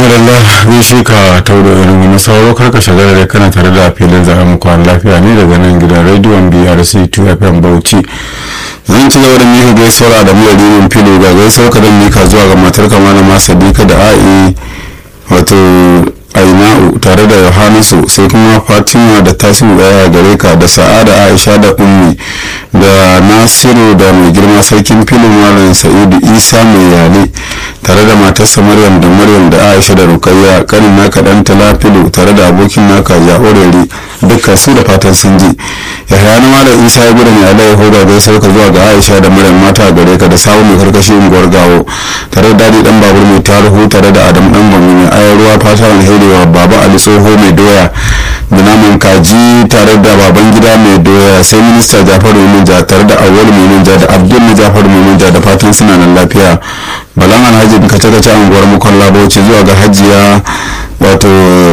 madalla gaishe ka tauro irin na sauro karka shagara da kana tare da filin zaɓen muku lafiya ne daga nan gidan rediyon brc 2 fm bauchi zan ci gaba da mika gaisuwar da mura rimin filo ga gaisuwar ka don mika zuwa ga matar kama da masa dika da a'i wato aina'u tare da yohanasu sai kuma fatima da tasiru daya gare ka da sa'ada aisha da ummi da nasiru da mai girma sarkin filin malam sa'idu isa mai yale tare da matarsa maryam da maryam da aisha da rukayya kanin naka dan talafilu tare da abokin naka ya orere dukkan su da fatan sun ji yahaya na malam isa ya gudu mai alai hoda gai sauka zuwa ga aisha da maryam mata gare ka da samun mai karkashi unguwar gawo tare da dadi dan babur mai tarihu tare da adam dan gwamnati mai ayar ruwa fata alheri wa baba ali tsoho mai doya da naman kaji tare da baban gida mai doya sai minista jafaru manja tare da awwal mai manja da abdul na jafaru mai manja da fatan suna nan lafiya balan alhaji kace-kace unguwar mukon labauci zuwa ga hajiya wato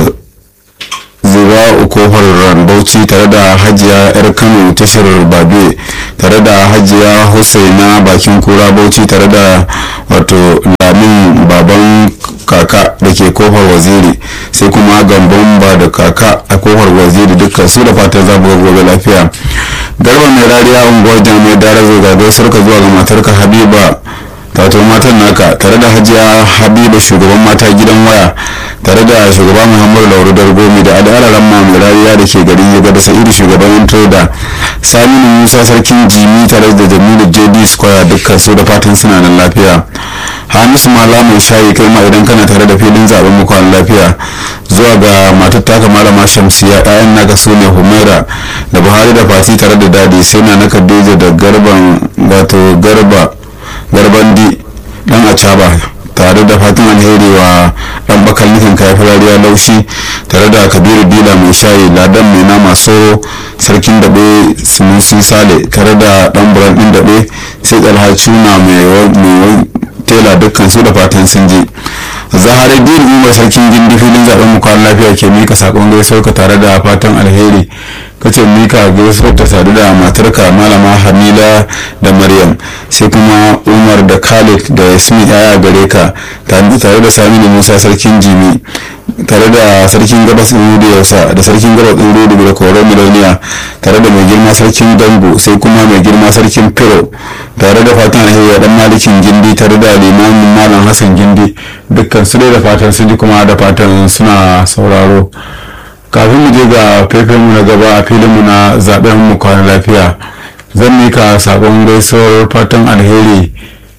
zuba kofar bauchi tare da hajiya yar kano tashar babe tare da hajiya husaina bakin kura bauchi tare da wato lamin baban kaka da ke kofar waziri sai kuma gambon ba da kaka a kofar waziri dukkan su da fatan za mu gobe lafiya garba mai rariya unguwar jami'ai dara zogagai sarka zuwa ga matarka habiba tato matan naka tare da hajiya habiba shugaban mata gidan waya tare da shugaba muhammadu lauru dargomi da al'adaran mai rariya da ke garin yaga da sa'idu shugaban trader saminu musa sarkin jimi tare da jamilu jd square dukkan su da fatan suna nan lafiya hamisu mala mai shayi kai ma idan kana tare da filin zaben muku lafiya zuwa ga matar taka malama shamsiya ɗayan naka su ne humaira da buhari da fati tare da dadi sai na na kadija da garban wato garba garbandi dan acaba tare da fatan alheri wa dan bakal nufin kayan rariya laushi tare da kabiru dila mai shayi ladan mai nama soro sarkin daɓe sunusi sale tare da dan buran ɗin daɓe sai tsalhacuna mai tela dukkan su da fatan sun ji zaharai diyar umar sarkin gindi filin zaben mu kwan lafiya ke mika sakon gaisuwar ka tare da fatan alheri kace mika gaisuwar ta sadu da matarka malama hamila da maryam sai kuma umar da khalid da yasmin yaya gare ka tare da saminu musa sarkin jimi tare da sarkin gabas ɗin da yausa da sarkin gabas ɗin rudu da koron miloniya tare da mai girma sarkin dango sai kuma mai girma sarkin firo tare da fatan alheri dan malikin gindi tare da limamin malam hassan gindi dukkan su dai da fatan sun ji kuma da fatan suna sauraro kafin mu je ga faifin mu na gaba a filin mu na zaben mu kwana lafiya zan mika sakon gaisuwar fatan alheri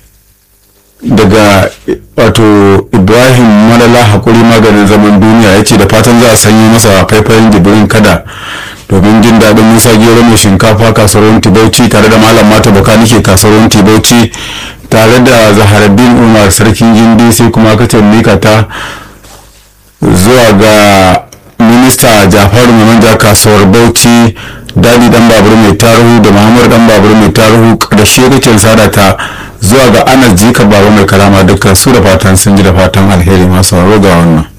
daga wato ibrahim malala hakuri maganin zaman duniya ya ce da fatan za a sanyi masa faifayin jibirin kada domin jin daɗin musa gero mai shinkafa kasuwar tibauci tare da malam mata baka nike kasuwar tibauci tare da zaharaddin umar sarkin gindi sai kuma kace mika ta zuwa ga minista jafaru manja kasuwar bauchi dadi dan babur mai taruhu da muhammadu dan babur mai taruhu karshe kake sada ta zuwa ga anas jika baba mai karama dukkan su da fatan sun ji da fatan alheri masu ga wannan